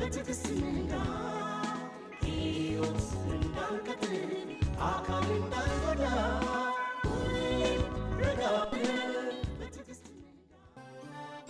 በትዕግስት ንዳ ሕይወት እንዳንቀጥል አካል እንዳንጎዳ ሁሌም ረጋ ብለን በትዕግስት ንዳ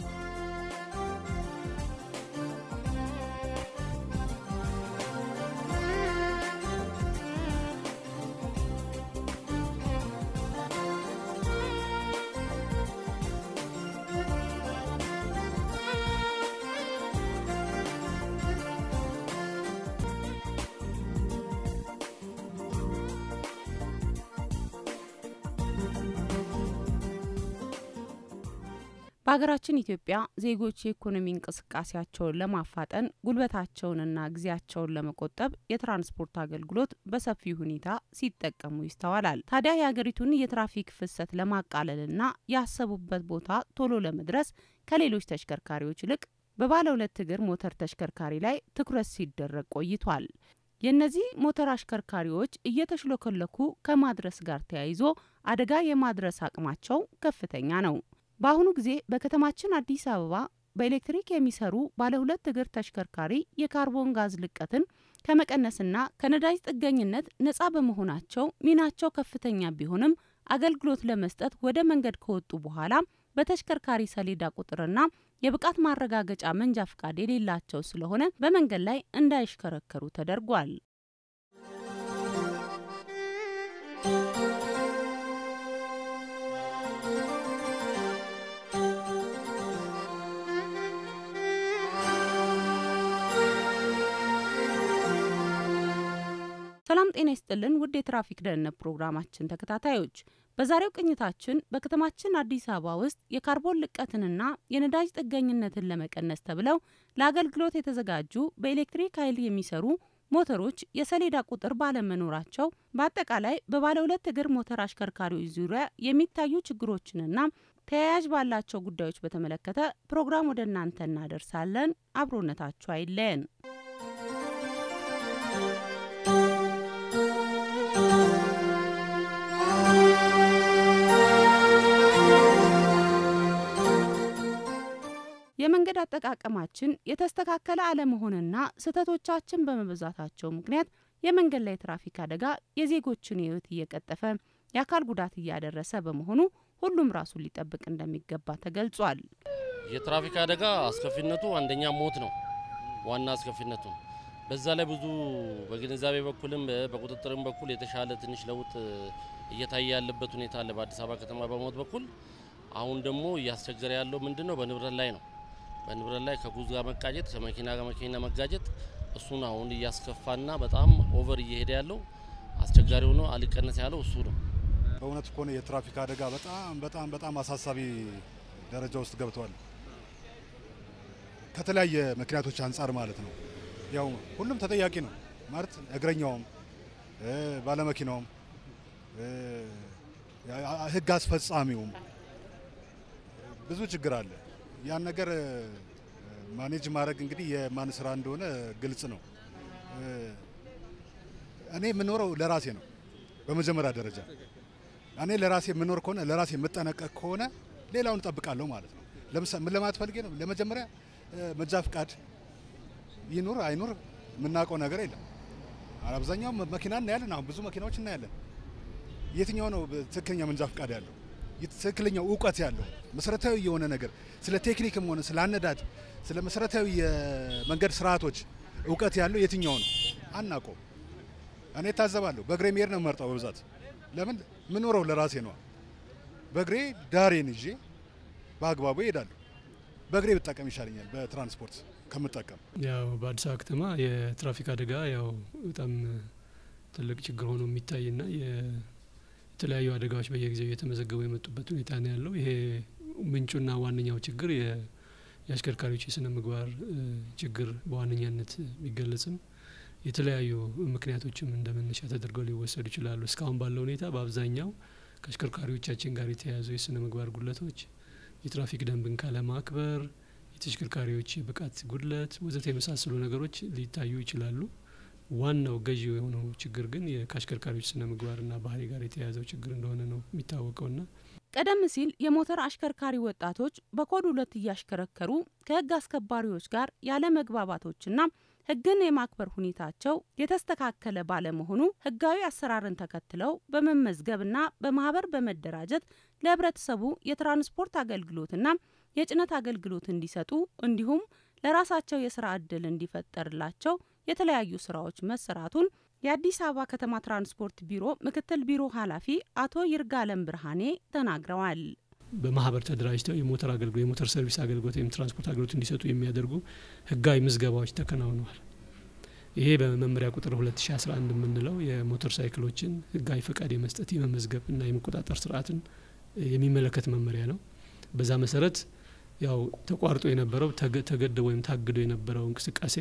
በሀገራችን ኢትዮጵያ ዜጎች የኢኮኖሚ እንቅስቃሴያቸውን ለማፋጠን ጉልበታቸውንና ጊዜያቸውን ለመቆጠብ የትራንስፖርት አገልግሎት በሰፊ ሁኔታ ሲጠቀሙ ይስተዋላል። ታዲያ የሀገሪቱን የትራፊክ ፍሰት ለማቃለልና ያሰቡበት ቦታ ቶሎ ለመድረስ ከሌሎች ተሽከርካሪዎች ይልቅ በባለ ሁለት እግር ሞተር ተሽከርካሪ ላይ ትኩረት ሲደረግ ቆይቷል። የእነዚህ ሞተር አሽከርካሪዎች እየተሽሎከለኩ ከማድረስ ጋር ተያይዞ አደጋ የማድረስ አቅማቸው ከፍተኛ ነው። በአሁኑ ጊዜ በከተማችን አዲስ አበባ በኤሌክትሪክ የሚሰሩ ባለ ሁለት እግር ተሽከርካሪ የካርቦን ጋዝ ልቀትን ከመቀነስና ከነዳጅ ጥገኝነት ነጻ በመሆናቸው ሚናቸው ከፍተኛ ቢሆንም አገልግሎት ለመስጠት ወደ መንገድ ከወጡ በኋላ በተሽከርካሪ ሰሌዳ ቁጥርና የብቃት ማረጋገጫ መንጃ ፍቃድ የሌላቸው ስለሆነ በመንገድ ላይ እንዳይሽከረከሩ ተደርጓል። ሰላም ጤና ይስጥልን ውድ የትራፊክ ደህንነት ፕሮግራማችን ተከታታዮች፣ በዛሬው ቅኝታችን በከተማችን አዲስ አበባ ውስጥ የካርቦን ልቀትንና የነዳጅ ጥገኝነትን ለመቀነስ ተብለው ለአገልግሎት የተዘጋጁ በኤሌክትሪክ ኃይል የሚሰሩ ሞተሮች የሰሌዳ ቁጥር ባለመኖራቸው በአጠቃላይ በባለ ሁለት እግር ሞተር አሽከርካሪዎች ዙሪያ የሚታዩ ችግሮችንና ተያያዥ ባላቸው ጉዳዮች በተመለከተ ፕሮግራም ወደ እናንተ እናደርሳለን። አብሮነታችሁ አይለየን። የመንገድ አጠቃቀማችን የተስተካከለ አለመሆንና ስህተቶቻችን በመብዛታቸው ምክንያት የመንገድ ላይ የትራፊክ አደጋ የዜጎችን ሕይወት እየቀጠፈ የአካል ጉዳት እያደረሰ በመሆኑ ሁሉም ራሱን ሊጠብቅ እንደሚገባ ተገልጿል። የትራፊክ አደጋ አስከፊነቱ አንደኛ ሞት ነው፣ ዋና አስከፊነቱ። በዛ ላይ ብዙ በግንዛቤ በኩልም በቁጥጥርም በኩል የተሻለ ትንሽ ለውጥ እየታየ ያለበት ሁኔታ አለ በአዲስ አበባ ከተማ በሞት በኩል። አሁን ደግሞ እያስቸገረ ያለው ምንድን ነው? በንብረት ላይ ነው። በንብረት ላይ ከጉዝ ጋር መጋጨት፣ ከመኪና ጋር መኪና መጋጨት እሱን አሁን እያስከፋና በጣም ኦቨር እየሄደ ያለው አስቸጋሪ ሆኖ አልቀነስ ያለው እሱ ነው። በእውነት ከሆነ የትራፊክ አደጋ በጣም በጣም በጣም አሳሳቢ ደረጃ ውስጥ ገብተዋል። ከተለያየ ምክንያቶች አንጻር ማለት ነው። ያው ሁሉም ተጠያቂ ነው ማለት እግረኛውም፣ ባለመኪናውም፣ ሕግ አስፈጻሚውም ብዙ ችግር አለ። ያን ነገር ማኔጅ ማድረግ እንግዲህ የማን ስራ እንደሆነ ግልጽ ነው። እኔ የምኖረው ለራሴ ነው በመጀመሪያ ደረጃ እኔ ለራሴ የምኖር ከሆነ ለራሴ የምጠነቀቅ ከሆነ ሌላውን እጠብቃለሁ ማለት ነው። ለምሳሌ ምን ለማለት ፈልጌ ነው? ለመጀመሪያ መንጃ ፍቃድ ይኑር አይኑር የምናውቀው ነገር የለም። አብዛኛው መኪና እናያለን። አሁን ብዙ መኪናዎች እናያለን። የትኛው ነው ትክክለኛ መንጃ ፍቃድ ያለው ትክክለኛው እውቀት ያለው መሰረታዊ የሆነ ነገር ስለ ቴክኒክም ሆነ ስለ አነዳድ ስለ መሰረታዊ የመንገድ ስርዓቶች እውቀት ያለው የትኛው ነው አናውቀው። እኔ ታዘባለሁ። በእግሬ መሄድ ነው መርጠው በብዛት ለምን ምኖረው ለራሴ ነው። በእግሬ ዳሬን ይዤ በአግባቡ እሄዳለሁ። በእግሬ ብጠቀም ይሻለኛል በትራንስፖርት ከምጠቀም። ያው በአዲስ አበባ ከተማ የትራፊክ አደጋ ያው በጣም ትልቅ ችግር ሆኖ የሚታይና የተለያዩ አደጋዎች በየጊዜው እየተመዘገቡ የመጡበት ሁኔታ ነው ያለው። ይሄ ምንጩና ዋነኛው ችግር የአሽከርካሪዎች የስነ ምግባር ችግር በዋነኛነት ቢገለጽም የተለያዩ ምክንያቶችም እንደ መነሻ ተደርገው ሊወሰዱ ይችላሉ። እስካሁን ባለው ሁኔታ በአብዛኛው ከአሽከርካሪዎቻችን ጋር የተያያዙ የስነ ምግባር ጉድለቶች፣ የትራፊክ ደንብን ካለማክበር፣ የተሽከርካሪዎች የብቃት ጉድለት ወዘተ የመሳሰሉ ነገሮች ሊታዩ ይችላሉ። ዋናው ገዢ የሆነው ችግር ግን ከአሽከርካሪዎች ስነ ምግባርና ባህሪ ጋር የተያያዘው ችግር እንደሆነ ነው የሚታወቀውና ቀደም ሲል የሞተር አሽከርካሪ ወጣቶች በኮድ ሁለት እያሽከረከሩ ከህግ አስከባሪዎች ጋር ያለ መግባባቶችና ህግን የማክበር ሁኔታቸው የተስተካከለ ባለመሆኑ ህጋዊ አሰራርን ተከትለው በመመዝገብና በማህበር በመደራጀት ለህብረተሰቡ የትራንስፖርት አገልግሎትና የጭነት አገልግሎት እንዲሰጡ እንዲሁም ለራሳቸው የስራ እድል እንዲፈጠርላቸው የተለያዩ ስራዎች መሰራቱን የአዲስ አበባ ከተማ ትራንስፖርት ቢሮ ምክትል ቢሮ ኃላፊ አቶ ይርጋለም ብርሃኔ ተናግረዋል። በማህበር ተደራጅተው የሞተር አገልግሎት የሞተር ሰርቪስ አገልግሎት ወይም ትራንስፖርት አገልግሎት እንዲሰጡ የሚያደርጉ ህጋዊ ምዝገባዎች ተከናውነዋል። ይሄ በመመሪያ ቁጥር 2011 የምንለው የሞተር ሳይክሎችን ህጋዊ ፈቃድ የመስጠት የመመዝገብ እና የመቆጣጠር ስርዓትን የሚመለከት መመሪያ ነው። በዛ መሰረት ያው ተቋርጦ የነበረው ተገደው ወይም ታግዶ የነበረው እንቅስቃሴ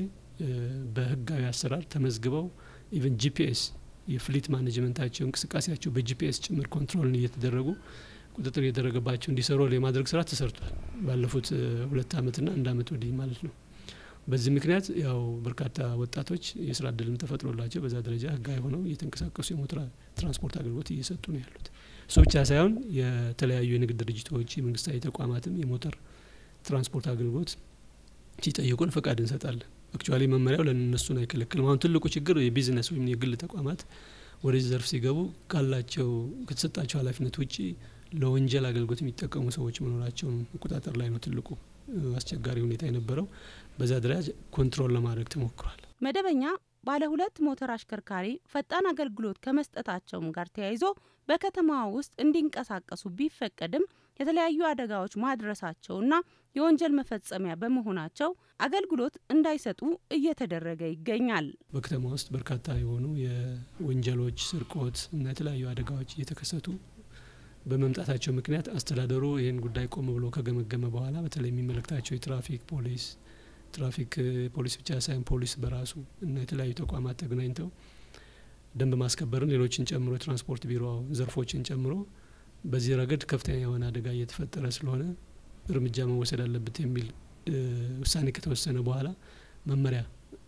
በህጋዊ አሰራር ተመዝግበው ኢቨን ጂፒኤስ የፍሊት ማኔጅመንታቸው እንቅስቃሴያቸው በጂፒኤስ ጭምር ኮንትሮልን እየተደረጉ ቁጥጥር እየተደረገባቸው እንዲሰሩ የማድረግ ስራ ተሰርቷል። ባለፉት ሁለት አመትና አንድ አመት ወዲህ ማለት ነው። በዚህ ምክንያት ያው በርካታ ወጣቶች የስራ እድልም ተፈጥሮላቸው በዛ ደረጃ ህጋዊ ሆነው እየተንቀሳቀሱ የሞተር ትራንስፖርት አገልግሎት እየሰጡ ነው ያሉት። እሱ ብቻ ሳይሆን የተለያዩ የንግድ ድርጅቶች፣ የመንግስታዊ ተቋማትም የሞተር ትራንስፖርት አገልግሎት ሲጠይቁን ፈቃድ እንሰጣለን። አክቹዋሊ መመሪያው ለእነሱን አይከለክልም። አሁን ትልቁ ችግር የቢዝነስ ወይም የግል ተቋማት ወደዚህ ዘርፍ ሲገቡ ካላቸው ከተሰጣቸው ኃላፊነት ውጭ ለወንጀል አገልግሎት የሚጠቀሙ ሰዎች መኖራቸውን መቆጣጠር ላይ ነው ትልቁ አስቸጋሪ ሁኔታ የነበረው። በዛ ደረጃ ኮንትሮል ለማድረግ ተሞክሯል። መደበኛ ባለ ሁለት ሞተር አሽከርካሪ ፈጣን አገልግሎት ከመስጠታቸውም ጋር ተያይዞ በከተማዋ ውስጥ እንዲንቀሳቀሱ ቢፈቀድም የተለያዩ አደጋዎች ማድረሳቸውና የወንጀል መፈጸሚያ በመሆናቸው አገልግሎት እንዳይሰጡ እየተደረገ ይገኛል። በከተማ ውስጥ በርካታ የሆኑ የወንጀሎች፣ ስርቆት እና የተለያዩ አደጋዎች እየተከሰቱ በመምጣታቸው ምክንያት አስተዳደሩ ይህን ጉዳይ ቆም ብሎ ከገመገመ በኋላ በተለይ የሚመለከታቸው የትራፊክ ፖሊስ ትራፊክ ፖሊስ ብቻ ሳይሆን ፖሊስ በራሱ እና የተለያዩ ተቋማት ተገናኝተው ደንብ ማስከበርን ሌሎችን ጨምሮ የትራንስፖርት ቢሮ ዘርፎችን ጨምሮ በዚህ ረገድ ከፍተኛ የሆነ አደጋ እየተፈጠረ ስለሆነ እርምጃ መወሰድ አለበት የሚል ውሳኔ ከተወሰነ በኋላ መመሪያ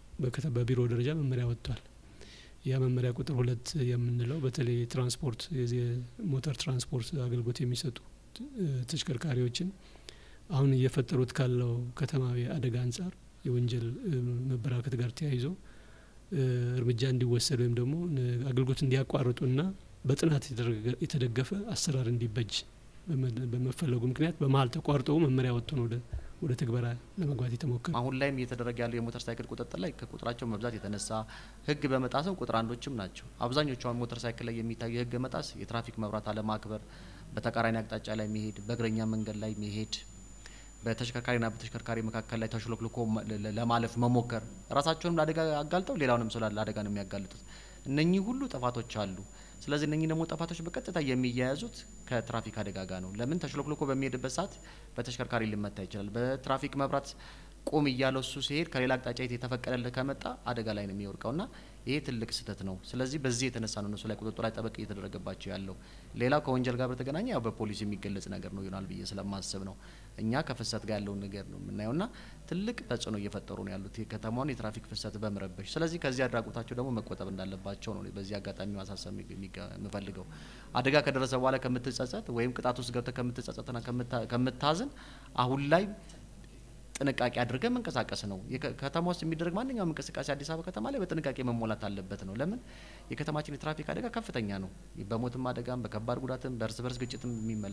በቢሮ ደረጃ መመሪያ ወጥቷል። ያ መመሪያ ቁጥር ሁለት የምንለው በተለይ ትራንስፖርት የሞተር ትራንስፖርት አገልግሎት የሚሰጡ ተሽከርካሪዎችን አሁን እየፈጠሩት ካለው ከተማዊ አደጋ አንጻር የወንጀል መበራከት ጋር ተያይዞ እርምጃ እንዲወሰድ ወይም ደግሞ አገልግሎት እንዲያቋርጡና በጥናት የተደገፈ አሰራር እንዲበጅ በመፈለጉ ምክንያት በመሀል ተቋርጠው መመሪያ ወጥቶ ነው ወደ ትግበራ ለመግባት የተሞከረ። አሁን ላይም እየተደረገ ያለው የሞተር ሳይክል ቁጥጥር ላይ ከቁጥራቸው መብዛት የተነሳ ህግ በመጣስም ቁጥር አንዶችም ናቸው። አብዛኞቹ አሁን ሞተር ሳይክል ላይ የሚታዩ የህግ መጣስ የትራፊክ መብራት አለማክበር፣ በተቃራኒ አቅጣጫ ላይ መሄድ፣ በእግረኛ መንገድ ላይ መሄድ በተሽከርካሪና በተሽከርካሪ መካከል ላይ ተሽሎክልኮ ለማለፍ መሞከር ራሳቸውንም ለአደጋ አጋልጠው ሌላውንም ሰው ለአደጋ ነው የሚያጋልጡት። እነኚህ ሁሉ ጥፋቶች አሉ። ስለዚህ እነኚህ ደግሞ ጥፋቶች በቀጥታ የሚያያዙት ከትራፊክ አደጋ ጋር ነው። ለምን ተሽሎክልኮ በሚሄድበት ሰዓት በተሽከርካሪ ሊመታ ይችላል። በትራፊክ መብራት ቁም እያለው እሱ ሲሄድ ከሌላ አቅጣጫ የተፈቀደለት ከመጣ አደጋ ላይ ነው የሚወድቀው ና ይሄ ትልቅ ስህተት ነው። ስለዚህ በዚህ የተነሳ ነው እነሱ ላይ ቁጥጥር ላይ ጠበቅ እየተደረገባቸው ያለው። ሌላው ከወንጀል ጋር በተገናኘ ያው በፖሊስ የሚገለጽ ነገር ነው ይሆናል ብዬ ስለማስብ ነው። እኛ ከፍሰት ጋር ያለውን ነገር ነው የምናየው ና ትልቅ ተጽዕኖ እየፈጠሩ ነው ያሉት የከተማውን የትራፊክ ፍሰት በመረበሽ። ስለዚህ ከዚህ አድራጎታቸው ደግሞ መቆጠብ እንዳለባቸው ነው በዚህ አጋጣሚ ማሳሰብ የምፈልገው። አደጋ ከደረሰ በኋላ ከምትጸጸት ወይም ቅጣት ውስጥ ገብተ ከምትጸጸትና ከምታዝን አሁን ላይ ጥንቃቄ አድርገን መንቀሳቀስ ነው። ከተማ ውስጥ የሚደረግ ማንኛውም እንቅስቃሴ አዲስ አበባ ከተማ ላይ በጥንቃቄ መሞላት አለበት ነው። ለምን የከተማችን የትራፊክ አደጋ ከፍተኛ ነው። በሞትም አደጋም በከባድ ጉዳትም በእርስ በርስ ግጭትም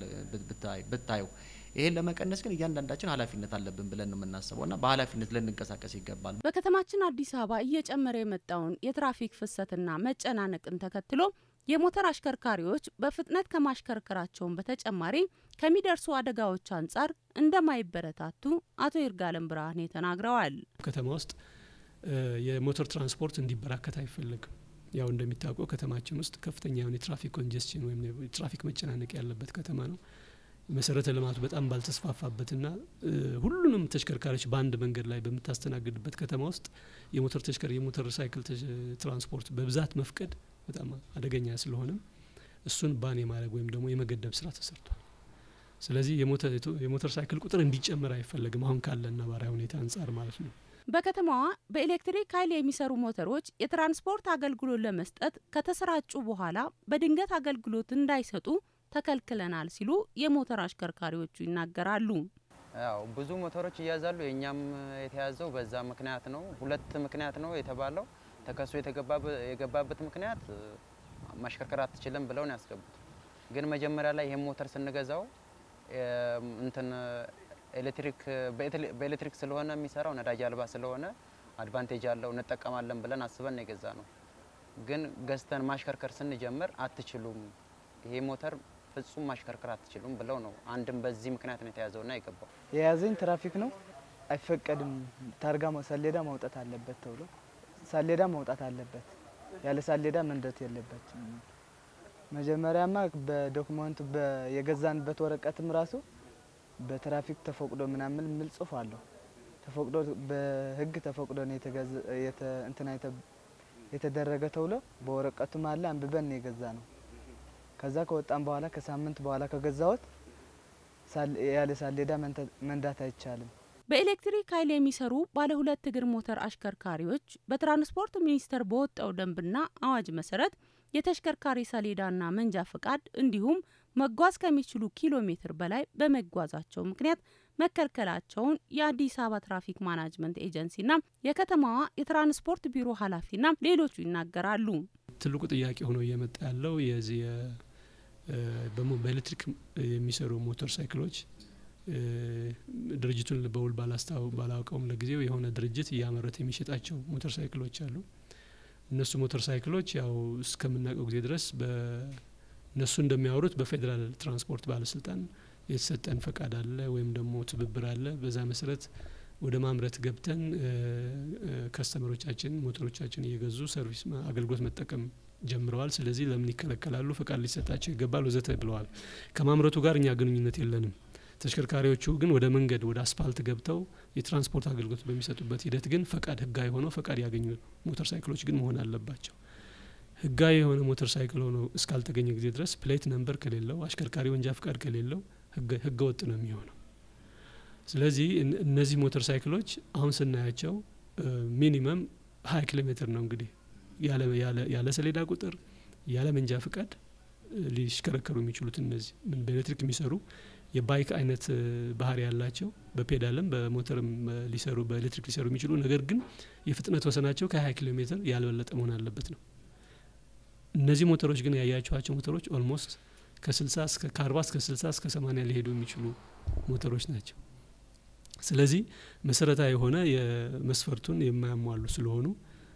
ብታየው፣ ይሄን ለመቀነስ ግን እያንዳንዳችን ኃላፊነት አለብን ብለን ነው የምናስበው ና በኃላፊነት ልንንቀሳቀስ ይገባል። በከተማችን አዲስ አበባ እየጨመረ የመጣውን የትራፊክ ፍሰትና መጨናነቅን ተከትሎ የሞተር አሽከርካሪዎች በፍጥነት ከማሽከርከራቸውን በተጨማሪ ከሚደርሱ አደጋዎች አንጻር እንደማይበረታቱ አቶ ይርጋለም ብርሃኔ ተናግረዋል። ከተማ ውስጥ የሞተር ትራንስፖርት እንዲበራከት አይፈለግም። ያው እንደሚታወቀው ከተማችን ውስጥ ከፍተኛ የሆነ የትራፊክ ኮንጀስሽን ወይም የትራፊክ መጨናነቅ ያለበት ከተማ ነው። መሰረተ ልማቱ በጣም ባልተስፋፋበትና ሁሉንም ተሽከርካሪዎች በአንድ መንገድ ላይ በምታስተናግድበት ከተማ ውስጥ የሞተር ተሽከር የሞተር ሳይክል ትራንስፖርት በብዛት መፍቀድ በጣም አደገኛ ስለሆነም እሱን ባን የማድረግ ወይም ደግሞ የመገደብ ስራ ተሰርቷል። ስለዚህ የሞተር ሳይክል ቁጥር እንዲጨምር አይፈለግም አሁን ካለ ነባራዊ ሁኔታ አንጻር ማለት ነው። በከተማዋ በኤሌክትሪክ ኃይል የሚሰሩ ሞተሮች የትራንስፖርት አገልግሎት ለመስጠት ከተሰራጩ በኋላ በድንገት አገልግሎት እንዳይሰጡ ተከልክለናል ሲሉ የሞተር አሽከርካሪዎቹ ይናገራሉ። ያው ብዙ ሞተሮች ይያዛሉ። የእኛም የተያዘው በዛ ምክንያት ነው። ሁለት ምክንያት ነው የተባለው። ተከሶ የገባበት ምክንያት ማሽከርከር አትችልም ብለው ነው ያስገቡት። ግን መጀመሪያ ላይ ይህን ሞተር ስንገዛው እንትን ኤሌክትሪክ በኤሌክትሪክ ስለሆነ የሚሰራው ነዳጅ አልባ ስለሆነ አድቫንቴጅ አለው እንጠቀማለን ብለን አስበን የገዛ ነው። ግን ገዝተን ማሽከርከር ስንጀምር አትችሉም፣ ይሄ ሞተር ፍጹም ማሽከርከር አትችሉም ብለው ነው። አንድም በዚህ ምክንያት ነው የተያዘውና የገባው። የያዘኝ ትራፊክ ነው አይፈቀድም፣ ታርጋ ሰሌዳ ማውጣት አለበት ተብሎ ሳሌዳ ማውጣት አለበት፣ ያለ ሳሌዳ መንዳት የለበት። መጀመሪያማ በዶክመንቱ የገዛንበት ወረቀትም ራሱ በትራፊክ ተፈቅዶ ምናምን የሚል ጽሁፍ አለው። ተፈቅዶ በህግ ተፈቅዶ ነው እንትና የተደረገ ተብሎ በወረቀቱም አለ አንብበን ነው የገዛ ነው። ከዛ ከወጣን በኋላ ከሳምንት በኋላ ከገዛሁት ያለ ሳሌዳ መንዳት አይቻልም። በኤሌክትሪክ ኃይል የሚሰሩ ባለ ሁለት እግር ሞተር አሽከርካሪዎች በትራንስፖርት ሚኒስቴር በወጣው ደንብና አዋጅ መሰረት የተሽከርካሪ ሰሌዳና መንጃ ፍቃድ እንዲሁም መጓዝ ከሚችሉ ኪሎ ሜትር በላይ በመጓዛቸው ምክንያት መከልከላቸውን የአዲስ አበባ ትራፊክ ማናጅመንት ኤጀንሲና የከተማዋ የትራንስፖርት ቢሮ ኃላፊና ሌሎቹ ይናገራሉ። ትልቁ ጥያቄ ሆኖ እየመጣ ያለው የዚህ በኤሌክትሪክ የሚሰሩ ሞተር ሳይክሎች ድርጅቱን በውል ባላስታው ባላውቀውም ለጊዜው የሆነ ድርጅት እያመረተ የሚሸጣቸው ሞተር ሳይክሎች አሉ። እነሱ ሞተር ሳይክሎች ያው እስከምናውቀው ጊዜ ድረስ እነሱ እንደሚያወሩት በፌዴራል ትራንስፖርት ባለስልጣን የተሰጠን ፈቃድ አለ ወይም ደግሞ ትብብር አለ። በዛ መሰረት ወደ ማምረት ገብተን ከስተመሮቻችን ሞተሮቻችን እየገዙ ሰርቪስ አገልግሎት መጠቀም ጀምረዋል። ስለዚህ ለምን ይከለከላሉ? ፈቃድ ሊሰጣቸው ይገባል ወዘተ ብለዋል። ከማምረቱ ጋር እኛ ግንኙነት የለንም። ተሽከርካሪዎቹ ግን ወደ መንገድ ወደ አስፓልት ገብተው የትራንስፖርት አገልግሎት በሚሰጡበት ሂደት ግን ፈቃድ ህጋዊ ሆነው ፈቃድ ያገኙ ሞተር ሳይክሎች ግን መሆን አለባቸው። ህጋዊ የሆነ ሞተር ሳይክል ሆኖ እስካልተገኘ ጊዜ ድረስ ፕሌት ነምበር ከሌለው አሽከርካሪ ወንጃ ፍቃድ ከሌለው ህገ ወጥ ነው የሚሆነው። ስለዚህ እነዚህ ሞተር ሳይክሎች አሁን ስናያቸው ሚኒመም ሀያ ኪሎ ሜትር ነው እንግዲህ ያለ ሰሌዳ ቁጥር ያለ መንጃ ፍቃድ ሊሽከረከሩ የሚችሉት እነዚህ ምን በኤሌክትሪክ የሚሰሩ የባይክ አይነት ባህሪ ያላቸው በፔዳልም በሞተርም ሊሰሩ በኤሌክትሪክ ሊሰሩ የሚችሉ ነገር ግን የፍጥነት ወሰናቸው ከ20 ኪሎ ሜትር ያልበለጠ መሆን አለበት ነው። እነዚህ ሞተሮች ግን ያያቸዋቸው ሞተሮች ኦልሞስት ከ60 እስከ ከ40 እስከ 60 እስከ 80 ሊሄዱ የሚችሉ ሞተሮች ናቸው። ስለዚህ መሰረታዊ የሆነ የመስፈርቱን የማያሟሉ ስለሆኑ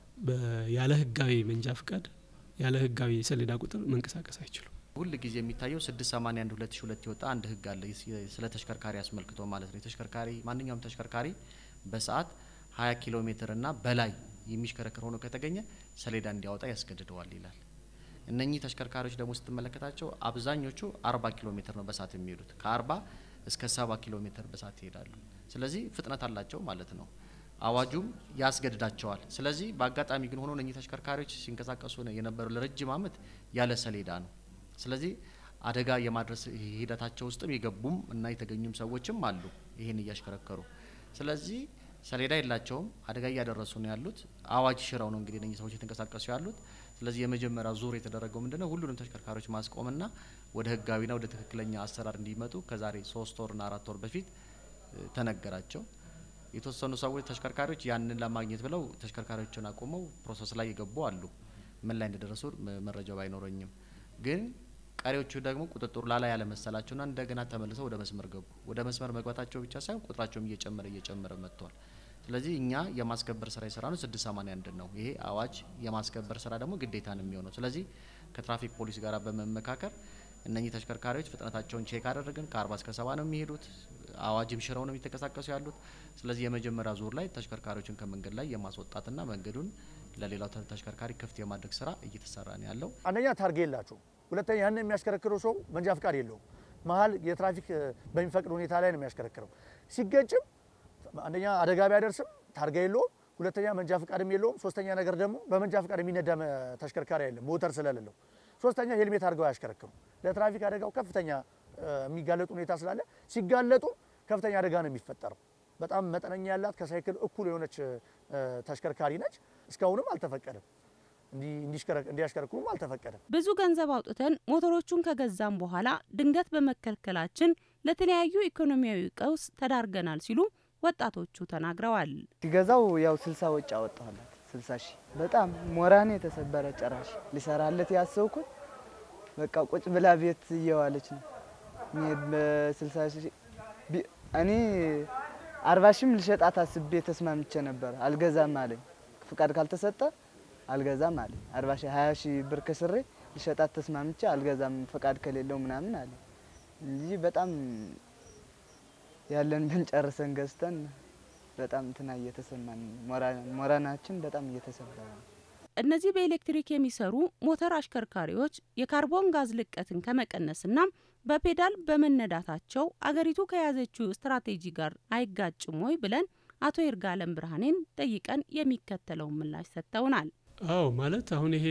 ያለ ህጋዊ መንጃ ፍቃድ ያለ ህጋዊ ሰሌዳ ቁጥር መንቀሳቀስ አይችሉም። ሁል ጊዜ የሚታየው 681 2002 የወጣ አንድ ህግ አለ ስለ ተሽከርካሪ አስመልክቶ ማለት ነው። የተሽከርካሪ ማንኛውም ተሽከርካሪ በሰዓት 20 ኪሎ ሜትር እና በላይ የሚሽከረከር ሆኖ ከተገኘ ሰሌዳ እንዲያወጣ ያስገድደዋል ይላል። እነኚህ ተሽከርካሪዎች ደግሞ ስትመለከታቸው አብዛኞቹ 40 ኪሎ ሜትር ነው በሰዓት የሚሄዱት ከ40 እስከ 70 ኪሎ ሜትር በሰዓት ይሄዳሉ። ስለዚህ ፍጥነት አላቸው ማለት ነው። አዋጁም ያስገድዳቸዋል። ስለዚህ በአጋጣሚ ግን ሆኖ እነኚህ ተሽከርካሪዎች ሲንቀሳቀሱ የነበረው ለረጅም ዓመት ያለ ሰሌዳ ነው። ስለዚህ አደጋ የማድረስ ሂደታቸው ውስጥም የገቡም እና የተገኙም ሰዎችም አሉ ይህን እያሽከረከሩ። ስለዚህ ሰሌዳ የላቸውም፣ አደጋ እያደረሱ ነው ያሉት። አዋጅ ሽረው ነው እንግዲህ እነኚህ ሰዎች የተንቀሳቀሱ ያሉት። ስለዚህ የመጀመሪያ ዙር የተደረገው ምንድነው ሁሉንም ተሽከርካሪዎች ማስቆምና ወደ ህጋዊና ወደ ትክክለኛ አሰራር እንዲመጡ ከዛሬ ሶስት ወርና አራት ወር በፊት ተነገራቸው። የተወሰኑ ሰዎች ተሽከርካሪዎች ያንን ለማግኘት ብለው ተሽከርካሪዎችን አቁመው ፕሮሰስ ላይ የገቡ አሉ። ምን ላይ እንደደረሱ መረጃው ባይኖረኝም ግን ቀሪዎቹ ደግሞ ቁጥጥሩ ላላ ያለ መሰላቸውና እንደገና ተመልሰው ወደ መስመር ገቡ። ወደ መስመር መግባታቸው ብቻ ሳይሆን ቁጥራቸውም እየጨመረ እየጨመረ መጥቷል። ስለዚህ እኛ የማስከበር ስራ የሰራ ነው ስድስት ሰማኒያ አንድ ነው። ይሄ አዋጅ የማስከበር ስራ ደግሞ ግዴታ ነው የሚሆነው። ስለዚህ ከትራፊክ ፖሊስ ጋር በመመካከር እነኚህ ተሽከርካሪዎች ፍጥነታቸውን ቼክ አደረግን። ከአርባ እስከ ሰባ ነው የሚሄዱት። አዋጅም ሽረው ነው የሚተንቀሳቀሱ ያሉት። ስለዚህ የመጀመሪያ ዙር ላይ ተሽከርካሪዎችን ከመንገድ ላይ የማስወጣትና መንገዱን ለሌላው ተሽከርካሪ ክፍት የማድረግ ስራ እየተሰራ ነው ያለው። አንደኛ ታርጌ የላቸው፣ ሁለተኛ ያን የሚያሽከረክረው ሰው መንጃ ፍቃድ የለውም። መሀል የትራፊክ በሚፈቅድ ሁኔታ ላይ ነው የሚያሽከረክረው። ሲገጭም አንደኛ አደጋ ቢያደርስም ታርጋ የለውም፣ ሁለተኛ መንጃ ፍቃድም የለውም። ሶስተኛ ነገር ደግሞ በመንጃ ፍቃድ የሚነዳ ተሽከርካሪ አይደለም ሞተር ስለሌለው። ሶስተኛ ሄልሜት አድርገው አያሽከረክሩ። ለትራፊክ አደጋው ከፍተኛ የሚጋለጡ ሁኔታ ስላለ ሲጋለጡ ከፍተኛ አደጋ ነው የሚፈጠረው። በጣም መጠነኛ ያላት ከሳይክል እኩል የሆነች ተሽከርካሪ ነች። እስካሁንም አልተፈቀደም። እንዲ- እንዲሽከረ- እንዲያሽከረክሩም አልተፈቀደም። ብዙ ገንዘብ አውጥተን ሞተሮቹን ከገዛም በኋላ ድንገት በመከልከላችን ለተለያዩ ኢኮኖሚያዊ ቀውስ ተዳርገናል ሲሉ ወጣቶቹ ተናግረዋል። ሲገዛው ያው ስልሳ ወጪ አወጣሁላት ስልሳ ሺህ በጣም ሞራኔ የተሰበረ ጭራሽ ሊሰራለት ያሰብኩት በቃ ቁጭ ብላ ቤት እየዋለች ነው። እኔ በስልሳ ሺህ ቢ- እኔ አርባ ሺህም ልሸጣት አስቤ ተስማምቼ ነበር። አልገዛም አለኝ። ፍቃድ ካልተሰጠ አልገዛም አለኝ። አርባ ሺህ ሀያ ሺህ ብር ከስሬ ልሸጣት ተስማምቼ አልገዛም ፍቃድ ከሌለው ምናምን አለኝ እንጂ በጣም ያለን ብን ጨርሰን ገዝተን በጣም እንትና እየተሰማን ሞራ- ሞራናችን በጣም እየተሰበረ ነው። እነዚህ በኤሌክትሪክ የሚሰሩ ሞተር አሽከርካሪዎች የካርቦን ጋዝ ልቀትን ከመቀነስና በፔዳል በመነዳታቸው አገሪቱ ከያዘችው ስትራቴጂ ጋር አይጋጭም ወይ ብለን አቶ ይርጋለም ብርሃኔን ጠይቀን የሚከተለውን ምላሽ ሰጥተውናል። አዎ ማለት አሁን ይሄ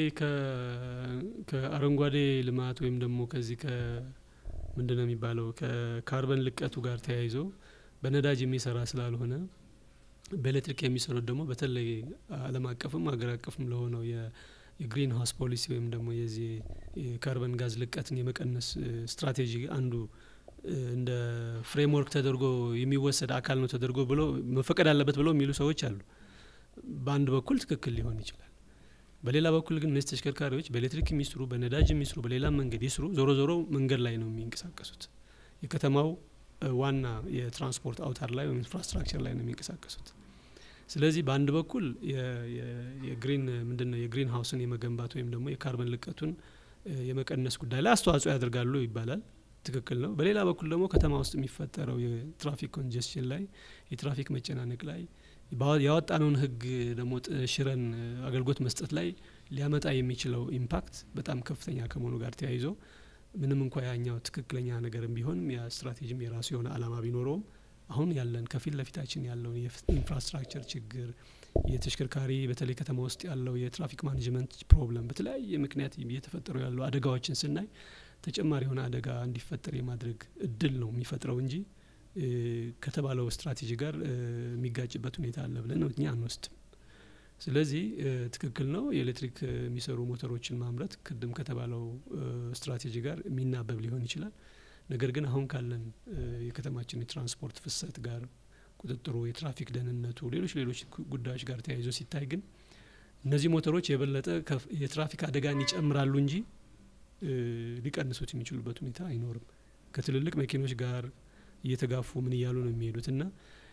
ከ- ከአረንጓዴ ልማት ወይም ደግሞ ከዚህ ከ ምንድን ነው የሚባለው ከካርበን ልቀቱ ጋር ተያይዞ በነዳጅ የሚሰራ ስላልሆነ በኤሌክትሪክ የሚሰሩት ደግሞ በተለይ ዓለም አቀፍም ሀገር አቀፍም ለሆነው የ- የግሪን ሀውስ ፖሊሲ ወይም ደግሞ የዚህ የካርበን ጋዝ ልቀትን የመቀነስ እ፣ ስትራቴጂ አንዱ እ፣ እንደ ፍሬምወርክ ተደርጎ የሚወሰድ አካል ነው ተደርጎ ብሎ መፈቀድ አለበት ብለው የሚሉ ሰዎች አሉ። በአንድ በኩል ትክክል ሊሆን ይችላል። በሌላ በኩል ግን እነዚህ ተሽከርካሪዎች በኤሌክትሪክ የሚስሩ በነዳጅ የሚስሩ በሌላ መንገድ ይስሩ ዞሮ ዞሮ መንገድ ላይ ነው የሚንቀሳቀሱት። የከተማው እ፣ ዋና የትራንስፖርት አውታር ላይ ወይም ኢንፍራስትራክቸር ላይ ነው የሚንቀሳቀሱት። ስለዚህ በአንድ በኩል የ- የ- የግሪን ምንድን ነው የግሪን ሀውስን የመገንባት ወይም ደግሞ የካርበን ልቀቱን እ፣ የመቀነስ ጉዳይ ላይ አስተዋጽኦ ያደርጋሉ ይባላል። ትክክል ነው። በሌላ በኩል ደግሞ ከተማ ውስጥ የሚፈጠረው የትራፊክ ኮንጀስሽን ላይ የትራፊክ መጨናነቅ ላይ ባወ- ያወጣነውን ሕግ ደግሞ ጥ- ሽረን እ፣ አገልግሎት መስጠት ላይ ሊያመጣ የሚችለው ኢምፓክት በጣም ከፍተኛ ከመሆኑ ጋር ተያይዞ ምንም እንኳ ያኛው ትክክለኛ ነገርም ቢሆንም ያ ስትራቴጂም የራሱ የሆነ ዓላማ ቢኖረውም አሁን ያለን ከፊት ለፊታችን ያለውን የኢንፍራስትራክቸር ችግር የተሽከርካሪ በተለይ ከተማ ውስጥ ያለው የትራፊክ ማኔጅመንት ፕሮብለም በተለያየ ምክንያት እየተፈጠሩ ያሉ አደጋዎችን ስናይ ተጨማሪ የሆነ አደጋ እንዲፈጠር የማድረግ እድል ነው የሚፈጥረው እንጂ እ፣ ከተባለው ስትራቴጂ ጋር እ፣ የሚጋጭበት ሁኔታ አለ ብለን እኛ አንወስድም። ስለዚህ እ፣ ትክክል ነው። የኤሌክትሪክ እ፣ የሚሰሩ ሞተሮችን ማምረት ቅድም ከተባለው እ፣ ስትራቴጂ ጋር የሚናበብ ሊሆን ይችላል። ነገር ግን አሁን ካለን እ፣ የከተማችን የትራንስፖርት ፍሰት ጋር ቁጥጥሩ፣ የትራፊክ ደህንነቱ፣ ሌሎች ሌሎች ጉ- ጉዳዮች ጋር ተያይዞ ሲታይ ግን እነዚህ ሞተሮች የበለጠ ከፍ- የትራፊክ አደጋን ይጨምራሉ እንጂ እ፣ ሊቀንሱት የሚችሉበት ሁኔታ አይኖርም። ከትልልቅ መኪኖች ጋር እየተጋፉ ምን እያሉ ነው የሚሄዱት እና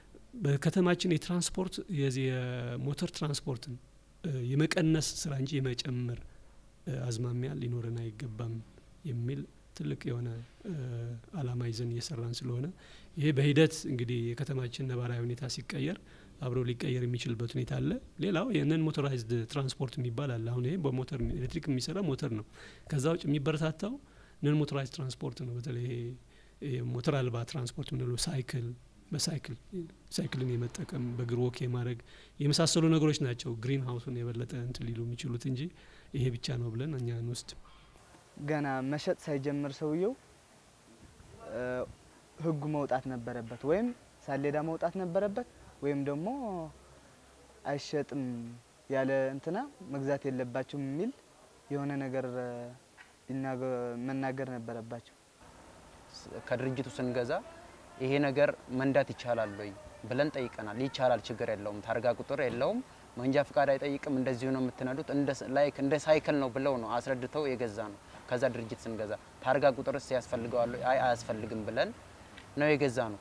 በከተማችን የትራንስፖርት የዚህ የሞተር ትራንስፖርትን እ፣ የመቀነስ ስራ እንጂ የመጨመር እ፣ አዝማሚያ ሊኖረን አይገባም የሚል ትልቅ የሆነ እ፣ አላማ ይዘን እየሰራን ስለሆነ ይሄ በሂደት እንግዲህ የከተማችን ነባራዊ ሁኔታ ሲቀየር አብሮ ሊቀየር የሚችልበት ሁኔታ አለ። ሌላው የነን ሞተራይዝድ ትራንስፖርት የሚባል አለ። አሁን ይሄ በሞተር ኤሌክትሪክ የሚሰራ ሞተር ነው። ከዛ ውጭ የሚበረታታው ነን ሞተራይዝድ ትራንስፖርት ነው። በተለይ ይሄ ይሄ ሞተር አልባ ትራንስፖርት ምንለው ሳይክል በሳይክል ሳይክልን የመጠቀም በእግር ወክ የማድረግ የመሳሰሉ ነገሮች ናቸው ግሪን ሀውሱን የበለጠ እንትን ሊሉ የሚችሉት እንጂ ይሄ ብቻ ነው ብለን እኛ አንወስድም። ገና መሸጥ ሳይጀምር ሰውየው እ፣ ህጉ መውጣት ነበረበት፣ ወይም ሳሌዳ መውጣት ነበረበት፣ ወይም ደግሞ አይሸጥም ያለ እንትና መግዛት የለባቸውም የሚል የሆነ ነገር እ፣ ሊናገ- መናገር ነበረባቸው። ከድርጅቱ ስንገዛ ይሄ ነገር መንዳት ይቻላል ወይ ብለን ጠይቀናል። ይቻላል፣ ችግር የለውም፣ ታርጋ ቁጥር የለውም፣ መንጃ ፍቃድ አይጠይቅም፣ እንደዚሁ ነው የምትነዱት፣ እንደ ስ- ላይክ እንደ ሳይክል ነው ብለው ነው አስረድተው የገዛ ነው። ከዛ ድርጅት ስንገዛ ታርጋ ቁጥርስ ያስፈልገዋል ወይ? አይ አያስፈልግም ብለን ነው የገዛ ነው።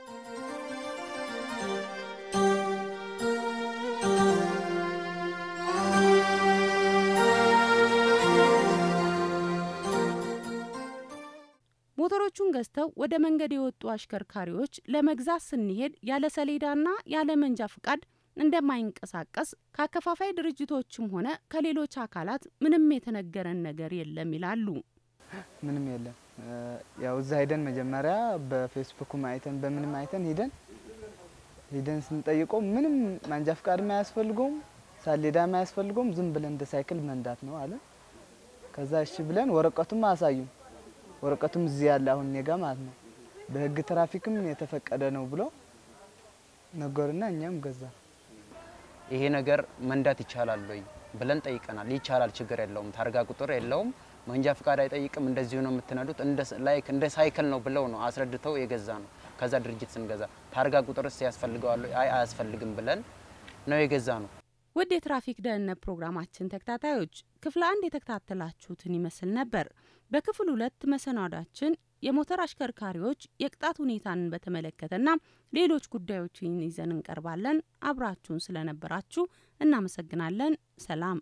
ሞተሮቹን ገዝተው ወደ መንገድ የወጡ አሽከርካሪዎች ለመግዛት ስንሄድ ያለ ሰሌዳና ያለ መንጃ ፍቃድ እንደማይንቀሳቀስ ከአከፋፋይ ድርጅቶችም ሆነ ከሌሎች አካላት ምንም የተነገረን ነገር የለም ይላሉ። ምንም የለም። እ፣ ያው እዛ ሂደን መጀመሪያ በፌስቡክም አይተን በምንም አይተን ሂደን ሂደን ስንጠይቀው ምንም ማንጃ ፍቃድም አያስፈልገውም ሳሌዳም አያስፈልገውም ዝም ብለን እንደ ሳይክል መንዳት ነው አለ። ከዛ እሺ ብለን ወረቀቱም አሳዩን። ወረቀቱም እዚህ ያለ አሁን እኔ ጋ ማለት ነው በህግ ትራፊክም የተፈቀደ ነው ብሎ ነገርና እኛም ገዛ። ይሄ ነገር መንዳት ይቻላል ወይ ብለን ጠይቀናል። ይቻላል፣ ችግር የለውም፣ ታርጋ ቁጥር የለውም፣ መንጃ ፍቃድ አይጠይቅም፣ እንደዚሁ ነው የምትነዱት፣ ላይክ እንደ ሳይክል ነው ብለው ነው አስረድተው የገዛ ነው። ከዛ ድርጅት ስንገዛ ታርጋ ቁጥርስ ያስፈልገዋል? አይ አያስፈልግም ብለን ነው የገዛ ነው። ውድ የትራፊክ ደህንነት ፕሮግራማችን ተከታታዮች ክፍል አንድ የተከታተላችሁትን ይመስል ነበር። በክፍል ሁለት መሰናዷችን የሞተር አሽከርካሪዎች የቅጣት ሁኔታን በተመለከተና ሌሎች ጉዳዮችን ይዘን እንቀርባለን። አብራችሁን ስለነበራችሁ እናመሰግናለን። ሰላም።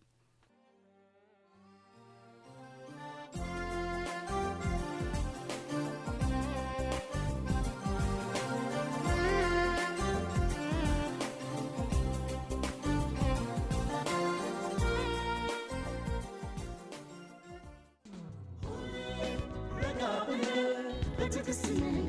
በትዕግስት